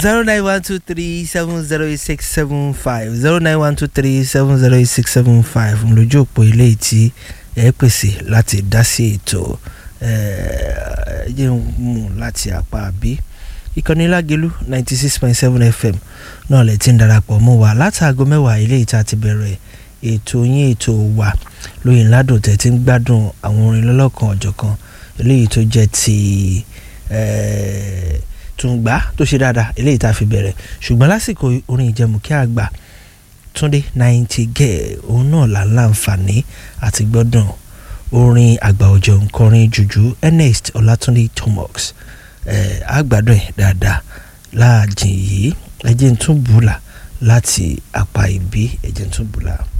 zero nine one two three seven zero eight six seven five zero nine one two three seven zero eight six seven five lójú òpó ilé tí ẹ pèsè láti dá sí ètò ẹ jẹ́ ń mú láti apá bí ìkànnì lágẹ̀lú ninety six point seven fm náà lè ti ń darapọ̀ mọ́ wa látàgọ́ mẹ́wàá ilé ìta ti bẹ̀rẹ̀ ètò yín ètò wa lóyìn ládùn tẹ̀ tí ń gbádùn àwọn orin lọ́lọ́kan ọ̀jọ̀kan eléyìí tó jẹ́ ti tùǹgbà tó ṣe dáadáa eléyìí tá a fi bẹ̀rẹ̀ ṣùgbọ́n lásìkò orin ìjẹmùkí àgbà túndé náìntì gẹ̀ òun náà là ń láǹfààní àti gbọ́dọ̀ orin àgbà ọ̀jọ̀ nkọrin jùjú ernest ọlátúndé tomox àgbàdo ẹ̀ dáadáa láàjìn yìí ẹ̀jẹ̀ ń tún bùlà láti apá ìbí ẹ̀jẹ̀ ń tún bùlà.